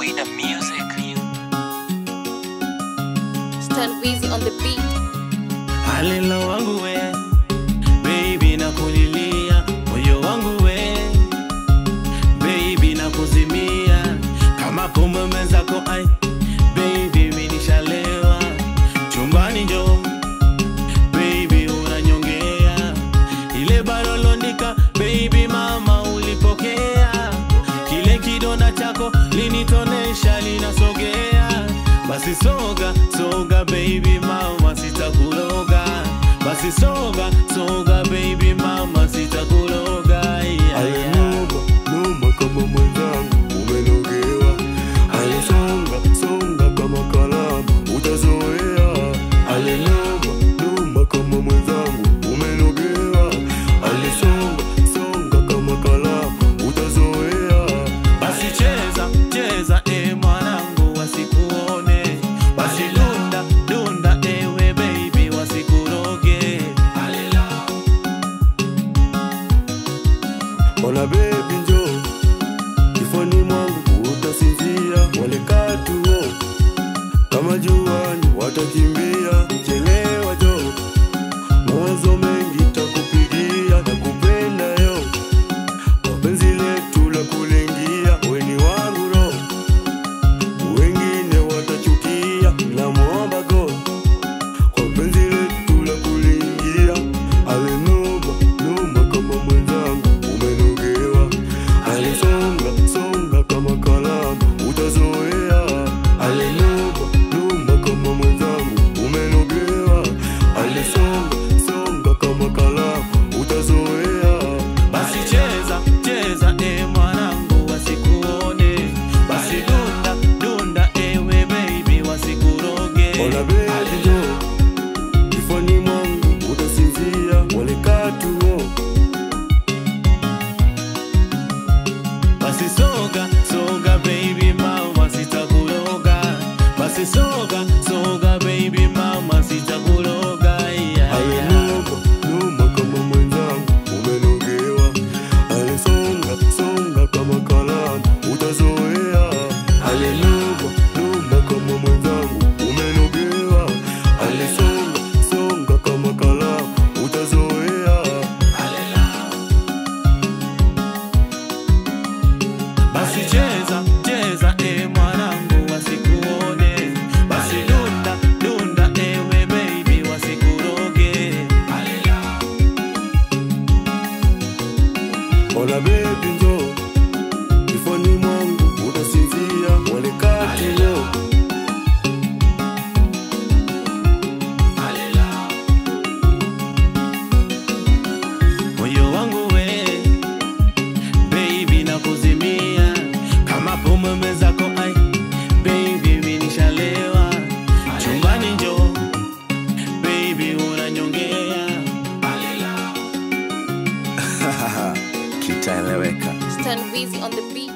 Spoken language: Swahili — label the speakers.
Speaker 1: with the music.
Speaker 2: Stand busy on the beat.
Speaker 3: Halela wangu we baby na kulilia moyo wangu we baby na kuzimia kama kumbe mwenzako ai baby minishalewa chumbani njo baby unanyongea ile barolondika baby mama ulipokea kile kidonda chako linitonesha linasogea basi soga soga baby mama sitakuloga basi soga soga baby mama sitakuloga yeah, yeah.
Speaker 4: Alinuma numa kama mwenzangu umenogewa, alisonga songa kama kalamu utazoea. Alinuma numa kama mwenzangu umenogewa, alisonga songa kama kalamu utazoea.
Speaker 3: basi cheza cheza e mwanangu wasikuone basi dunda dunda ewe baby wasikuroge
Speaker 4: Ona baby njo kifoni mwangu utasinzia, wale katuo kama juani watakimbia. Chelewa jo, mawazo mengi takupigia, takupenda yo, mapenzi letu la kulengia, weni wangu ro, wengine watachukia, namwomba God kwa penzi letu la kulingia, alinuma numa kama mwenzangu umenogewa, alisonga songa kama kalamu utazoea, alinuma numa kama mwenzangu umenogewa, alisonga songa kama kalamu utazoea.
Speaker 3: basi cheza cheza e mwanangu wasikuone basi dunda dunda ewe baby wasikuroge
Speaker 4: Ona baby jo, kifani mwangu utasinzia, wale katuo
Speaker 3: basi soga soga baby mama sitakuroga basi soga soga baby mama sitakuroga yeah, yeah.
Speaker 4: Alinuma numa kama mwenzangu umenogewa, alisonga songa kama kalamu utazoea. Alinuma numa kama mwenzangu umenogewa, alisonga songa kama kalamu utazoea.
Speaker 3: basi cheza cheza e mwanangu wasikuone basi dunda dunda ewe baby wasikuroge
Speaker 4: Ona baby njo kifani mwangu utasinzia, wale katuo
Speaker 3: moyo wangu we baby na kuzimia kama pombe mezako ai baby minishalewa chumbani njo baby unanyongea
Speaker 2: Stand busy on the beat.